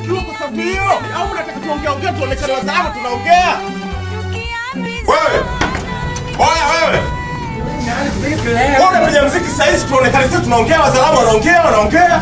Ukiwa kwa sababu hiyo au unataka tuongea ongea tuonekane wazalama tunaongea? Wewe. Oya wewe. Wewe unapiga muziki sasa hizi tuonekane sisi tunaongea wazalama wanaongea wanaongea.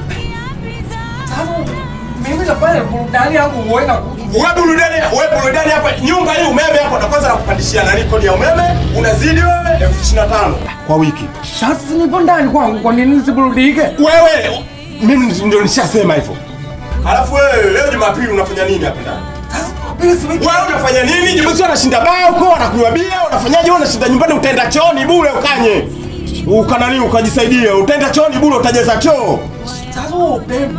Mimi nafanya burudani yangu uwe na Wewe burudani, wewe burudani hapa nyumba hii umeme hapa na kwanza nakupandishia na kodi ya umeme unazidi wewe elfu ishirini na tano kwa wiki. sasa nipo ndani kwangu, kwa nini nisiburudike? Wewe mimi ndio nishasema hivyo. Alafu wewe leo Jumapili unafanya nini hapa ndani? Wewe unafanya nini? Jumapili unashinda baa huko, anakunywa bia, unafanyaje? Wewe unashinda nyumbani utaenda chooni bure ukanye. Ukanani ukajisaidia, utaenda chooni bure utajaza choo. Sasa upendo.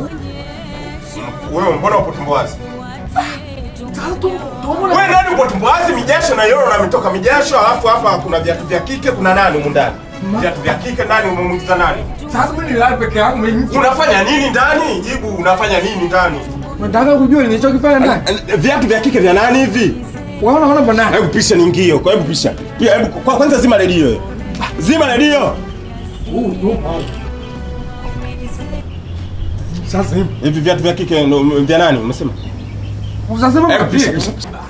Wewe mbona upo tumboazi? Sasa tu tu Wewe nani upo tumboazi? Mijasho na yoro na mitoka mijasho, alafu hapa kuna viatu vya kike, kuna nani humu ndani? Viatu vya kike nani umemwingiza nani? Sasa mimi nilala peke yangu mimi. Unafanya nini ndani? Jibu, unafanya nini ndani? Nataka kujua nilichokifanya ndani. Viatu vya kike vya nani hivi? Wewe unaona bwana? Hebu pisha niingie huko, hebu pisha. Pia hebu kwa kwanza zima redio. Zima redio. Sasa hivi. Hivi viatu vya kike ndo vya nani umesema? Usasema Hebu pisha. mapia.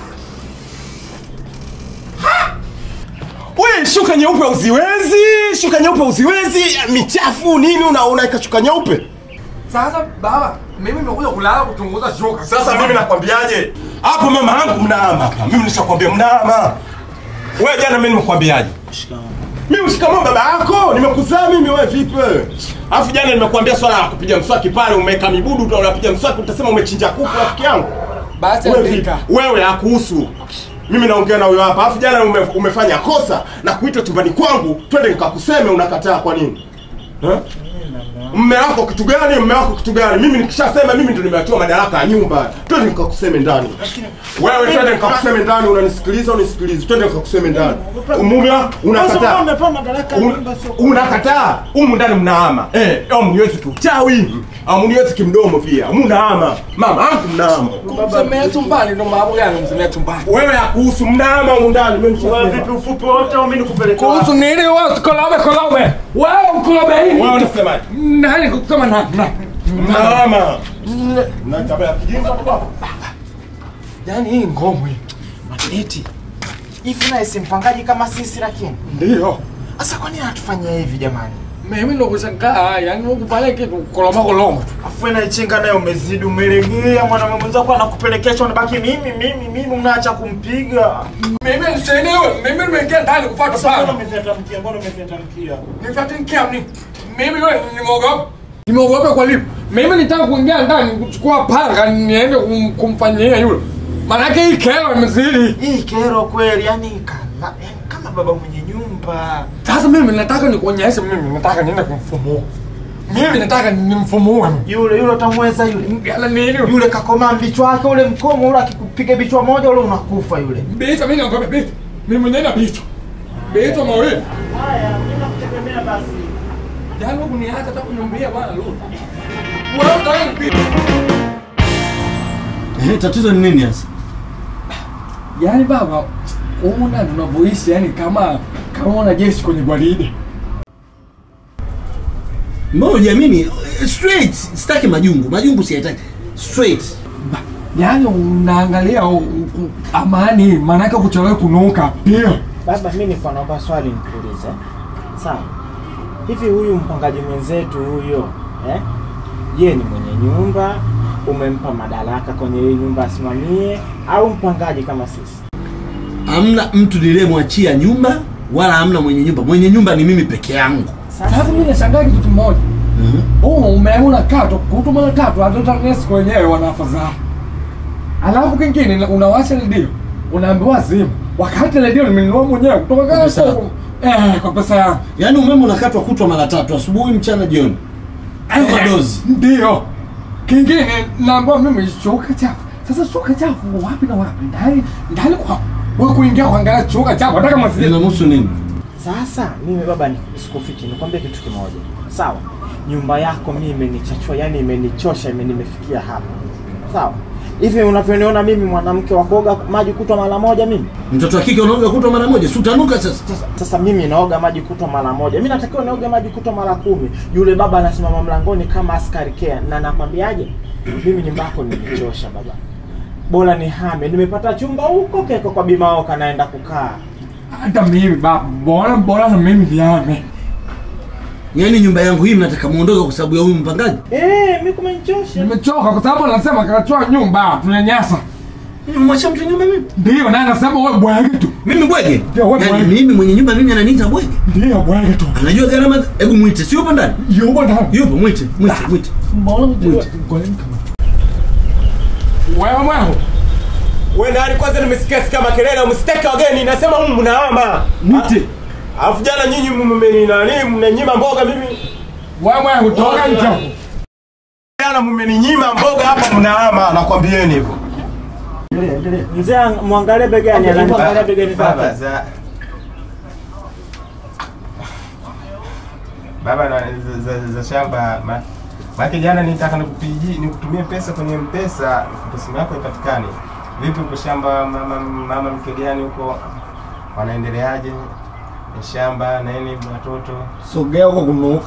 Wewe shuka nyeupe uziwezi, shuka nyeupe uziwezi, michafu nini una unaweka shuka nyeupe? Sasa baba, mimi nimekuja kulala kuchunguza shoka. Sasa mimi nakwambiaje? Hapo mama yangu mnaama hapa. Mimi nishakwambia mnaama. Wewe jana mimi nimekwambiaje? Mimi shikamoo baba yako, nimekuzaa mimi wewe vipi wewe? Alafu jana nimekuambia swala la kupiga mswaki pale umeweka mibudu tu unapiga mswaki utasema umechinja kuku rafiki yangu. Basi Wewe vipi? andika. Wewe hakuhusu. Mimi naongea na huyo hapa. Alafu jana ume, umefanya kosa na kuita chumbani kwangu, twende nikakuseme unakataa kwa nini? Eh? Mme wako kitu gani? Mme wako kitu gani? Mimi nikishasema mimi ndio nimeachiwa madaraka ya nyumba. Twende nikakuseme ndani. Wewe twende nikakuseme ndani, unanisikiliza unisikilize. Twende nikakuseme ndani. Mume wako unakataa. Un- Unakataa. Humu ndani mnaama. Eh, au mniwezi kiuchawi. Au mniwezi kimdomo pia. Mnaama. Mama yangu mnaama. Msemea tumbani ndo mambo gani msemea tumbani? Wewe hakuhusu mnaama humu ndani. Mimi Wewe nishasema. vipi ufupi wote au mimi nikupeleke Kuhusu wapi? nini wewe kolobe kolobe? Wewe mkolobe hii. Wewe unasemaje? Nani kusema na na. Mnaama. Na tabia ya kijinga baba. Yaani hii ngomwe. Eti. Hivi naye si mpangaji kama sisi lakini. Ndio. Sasa kwa nini anatufanyia hivi jamani? Mimi ndo kushangaa, yaani ukifanya kitu koloma koloma tu. Afu na ichenga naye umezidi umelegea mwanamume mwenzako anakupelekesha unabaki mimi mimi mimi unaacha kumpiga. Mimi nisaidiwe, mimi nimeingia ndani kufuata Sasa mbona sana. umeviatamkia? Mbona umeviatamkia? Nifuate mkiamni. Mimi wewe nimeogopa. Nimeogopa kwa lipi? Mimi nitaka kuingia ndani kuchukua panga niende kum, kumfanyia yule. Maanake hii kero imezidi. Hii kero kweli yani kama yani kama baba mwenye nyumba. Sasa mimi nataka nikuonyeshe, mimi nataka niende kumfumua. Mimi nataka nimfumue. Yule yule utamweza yule. Ngala nini? Yule kakoma mbichwa wake ule mkomo ule akikupiga bichwa moja ule unakufa yule. Bita mimi naogopa bita. Mimi mwenyewe na bita. Bita mawili. Haya, mimi nakutegemea basi. Yaani huku niacha hata kuniambia bwana Lulu. Wewe unataka nipite. Eh, tatizo ni nini sasa? Yaani baba, humu ndani tunavyoishi yani kama kama wanajeshi kwenye gwaride. Mbona hujiamini? Eh, Straight, sitaki majungu. Majungu siyataki. Straight. Yaani unaangalia u- u- amani, maanake kuchelewa kunuka pia. Baba, mimi niko naomba swali nikuulize. Sawa. Hivi huyu mpangaji mwenzetu huyo, eh? Ye ni mwenye nyumba, umempa madaraka kwenye hii nyumba asimamie au mpangaji kama sisi? Hamna mtu niliyemwachia nyumba wala hamna mwenye nyumba. Mwenye nyumba ni mimi peke yangu. Sasa mimi nashangaa kitu kimoja. Mhm. Oh, umeona kato, kutu mara tatu hata TANESCO wenyewe wanafadhaa. Alafu kingine unawasha redio, unaambiwa zima. Wakati redio nimenunua mwenyewe kutoka Kwa pesa kwa yako? Eh, kwa pesa yangu. Yaani umeme unakatwa kutwa mara tatu, asubuhi, mchana, jioni. Kama Eh, dozi. Ndio. Kingine naambiwa mimi shuka chafu. Sasa shuka chafu wapi na wapi? Ndani ndani kwa wewe kuingia kuangalia shuka chafu hata kama si Linamhusu nini? Sasa mimi baba, ni- sikufichi, nikwambie kitu kimoja. Sawa, nyumba yako mimi imenichachua, yani imenichosha, ime nimefikia hapa. Sawa, Hivi unavyoniona mimi mwanamke wa kuoga maji kutwa mara moja mimi? Mtoto wa kike unaoga kutwa mara moja, si utanuka sasa. Sasa, sasa mimi naoga maji kutwa mara moja. Mimi natakiwa naoga maji kutwa mara kumi. Yule baba anasimama mlangoni kama askari care na nakwambiaje? Mimi nyumba yako nimechosha baba. Bora nihame. Nimepata chumba huko keko kwa Bimaoka naenda kukaa. Hata mimi baba, bora bora na mimi niame. Yaani nyumba yangu hii mnataka muondoke kwa sababu ya huyu mpangaji? Eh, mimi kumenichosha. Nimechoka kwa sababu anasema kachua nyumba, tunanyanyasa. Nimemwachia mtu nyumba mimi? Ndio, naye anasema wewe bwege tu. Mimi bwege? Ndio, wewe Yaani bwege. mimi mwenye nyumba mimi ananiita bwege? Ndio, bwege tu. Anajua gharama? Hebu mwite, si yupo ndani? Yuko ndani. Yupo, mwite, mwite, mwite. Mbona mjua? Ngoleni kama. Wewe mwangu. Wewe ndani kwanza nimesikia sikia makelele msiteke wageni nasema humu mnahama. Mwite. Alafu jana nyinyi mmeni nani mnanyima mboga mimi. Wewe mwangu toka nje. hapo. Jana mmeninyima mboga hapa mnahama nakwambieni hivyo. Mzee mwangalie begani, ananiangalia begani Baba zake. za Baba na za, za, za shamba ma, Maki jana nitaka nikupigi nikutumie pesa kwenye mpesa simu yako ipatikane. Vipi uko shamba mama mama mkegani huko wanaendeleaje? Shamba nini watoto? Sogea huko kunuka.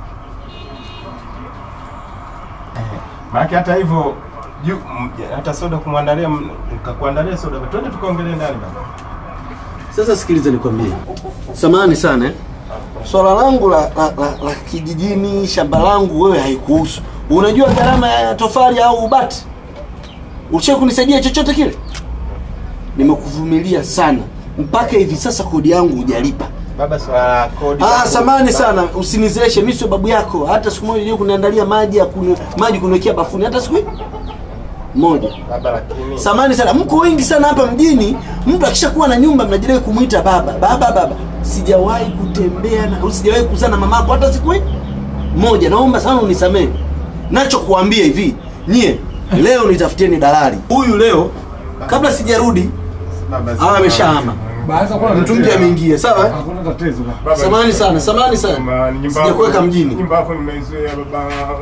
Eh, Maana hata hivyo juu m- hata soda kumwandalia m- nikakuandalia soda. Twende tukaongelee ndani baba. Sasa sikiliza nikwambie. Samahani sana eh. Swala langu la, la, la, la kijijini, shamba langu wewe haikuhusu. Unajua gharama ya tofali au ubati? Ushe kunisaidia chochote kile? Nimekuvumilia sana mpaka hivi sasa kodi yangu hujalipa. Baba swala kodi. Ah, samani sana, usinizeeshe. Mimi sio babu yako. Hata siku moja je kuniandalia maji ya kunywa, maji kuniwekea bafuni hata siku moja. Baba lakini Samani sana, mko wengi sana hapa mjini. Mtu akishakuwa na nyumba mnajidai kumwita baba baba baba. Sijawahi kutembea na au sijawahi kuzaa na mamako hata siku moja. Naomba sana unisamehe. Nacho kuambia hivi, nyie leo nitafutieni dalali huyu leo, kabla sijarudi baba awe ameshahama, Basi hakuna mtu mpya ameingia. Sawa eh? Hakuna tatizo. baba. Baba, Samani sana, samani sana, Mama, nyumba sijakuweka yako- mjini. Nyumba yako nimeizoea baba.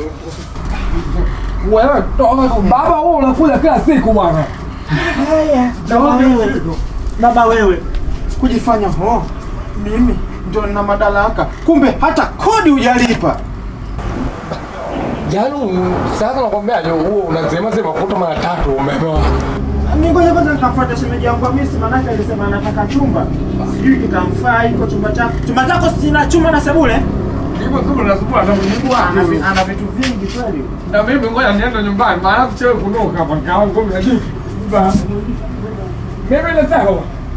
Wewe toka baba wewe unakuja kila siku bwana. Haya, baba wewe. Baba wewe. Kujifanya ho. Mimi ndio nina madaraka. Kumbe hata kodi hujalipa. Yaani sasa nakwambia leo huo unasema sema kutoka mara tatu umepewa. Mimi ngoja kwanza nikafuata shemeji yangu Hamisi manake alisema anataka chumba. Sijui kitamfaa iko chumba chako. Chumba chako sina chumba na sebule. Hivyo tu unazukua na Mungu Ana vi- wako. ana vitu vingi kweli. Na mimi ngoja niende nyumbani maana kuchewe kunuka hapa kwa ngome ya juu. Ba. Mimi nataka.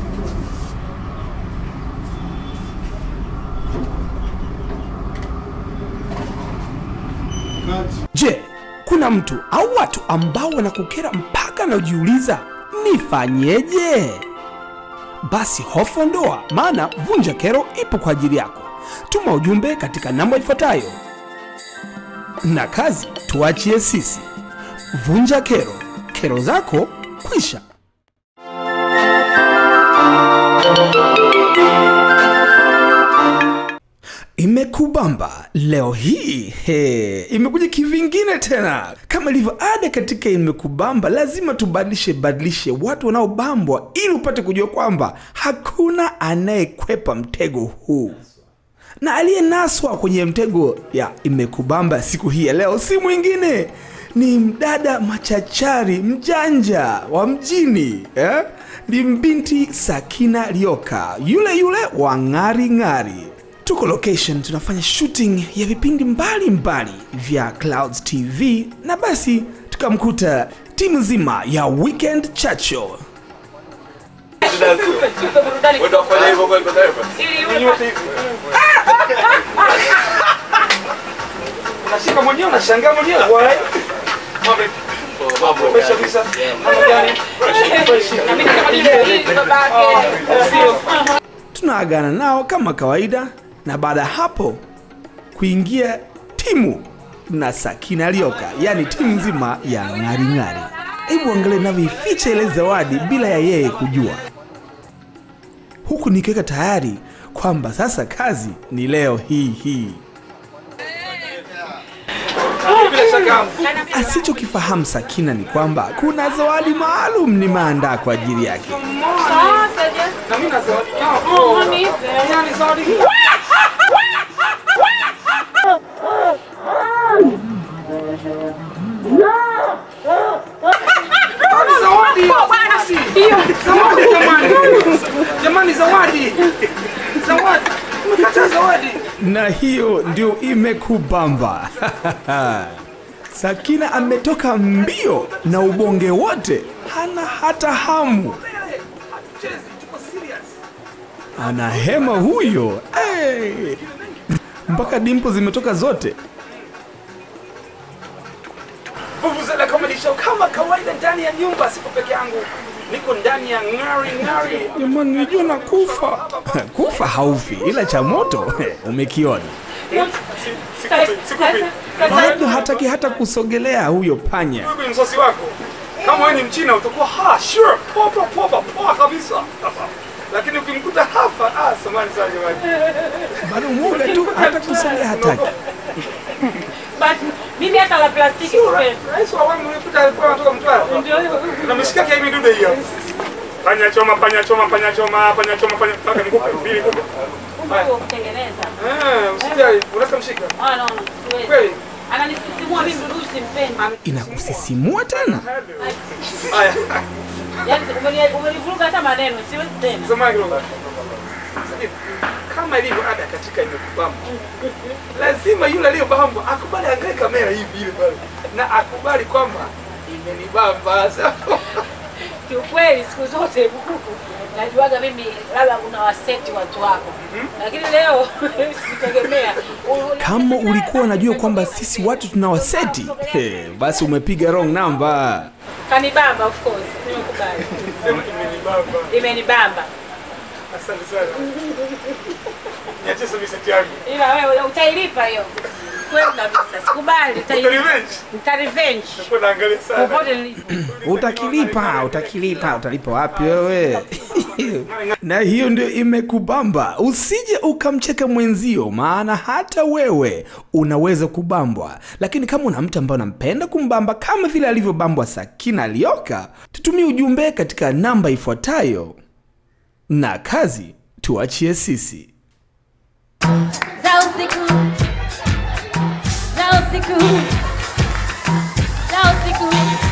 Je, kuna mtu au watu ambao wanakukera mpaka najiuliza nifanyeje? Basi hofu ondoa, maana Vunja Kero ipo kwa ajili yako. Tuma ujumbe katika namba ifuatayo, na kazi tuachie sisi. Vunja Kero, kero zako kwisha. Imekubamba leo hii he, imekuja kivingine tena. Kama ilivyo ada katika Imekubamba, lazima tubadilishe badilishe watu wanaobambwa ili upate kujua kwamba hakuna anayekwepa mtego huu, na aliyenaswa kwenye mtego ya Imekubamba siku hii ya leo si mwingine ni mdada machachari mjanja wa mjini eh? Ni mbinti Sakina Rioka, yule yule wa ng'ari ng'ari tuko location tunafanya shooting ya vipindi mbalimbali vya clouds tv na basi tukamkuta timu nzima ya weekend chacho unashika mwenyewe unashangaa mwenyewe tunaagana nao kama kawaida na baada ya hapo kuingia timu na sakina lioka yaani timu nzima ya ng'aring'ari hebu angalia navyoificha ile zawadi bila ya yeye kujua huku nikiweka tayari kwamba sasa kazi ni leo hii hii bila shaka Asichokifahamu Sakina ni kwamba kuna zawadi maalum nimeandaa kwa ajili yake. Na mimi na zawadi yako. Yaani zawadi hii. Zawadi. Zawadi jamani. Jamani zawadi. Zawadi. Umekataa zawadi. na hiyo ndio imekubamba. Sakina ametoka mbio na ubonge wote, hana hata hamu, Chezi, tuko serious. ana hema huyo hey. mpaka dimpo zimetoka zote. Vuvuzela Comedy Show kama kawaida ndani ya nyumba, sipo peke yangu. Niko ndani ya ng'ari ng'ari. Jamani, nilijua na kufa kufa haufi, ila cha moto umekiona. Bado hataki hata kusogelea huyo panya. Huyu ni msosi wako. Kama wewe ni Mchina utakuwa ha sure, poa poa poa poa kabisa. Lakini ukimkuta hapa, ah, samani sana jamani. Bado mwoga tu, hata kusogea hataki. mimi hata la plastiki sipendi. Rais wa awamu ulipita alikuwa anatoka Mtwara. Ndio hivyo. Na mishikaki ya hivi dude hiyo. Panya choma, panya choma, panya choma, panya choma, panya paka nikupe mbili kubwa. Kumbe huo kutengeneza. Eh, usijali, unaweza mshika. Ah, no, no, siwezi. Kweli? Ananisisimua mimi ndugu simpendi. Inakusisimua tena. Haya. Yaani umeni- umenivuruga hata maneno, siwezi tena. Samahani kidogo. Kama ilivyo ada katika imekubamba, lazima yule aliyobambwa akubali angalie kamera hivi ile pale na akubali kwamba imenibamba. Kiukweli siku zote bukuku najuaga mimi labda una waseti watu wako, lakini leo sikutegemea. U- Kama ulikuwa unajua kwamba sisi watu tunawaseti, he, basi umepiga wrong number. kanibamba, of course, nimekubali, Sema imenibamba. imenibamba, Asante sana. Niachie sasa miseti yangu. ila wewe utailipa hiyo kweli kabisa, sikubali, Uta utailipa, revenge. nita revenge Kwa naangalia sana. popote nilipo. Utakilipa, utakilipa, utalipa wapi wewe? na hiyo ndio imekubamba. Usije ukamcheka mwenzio, maana hata wewe unaweza kubambwa. Lakini kama una mtu ambaye unampenda kumbamba kama vile alivyobambwa Sakina Alioka, tutumie ujumbe katika namba ifuatayo, na kazi tuachie sisi. za usiku za usiku za usiku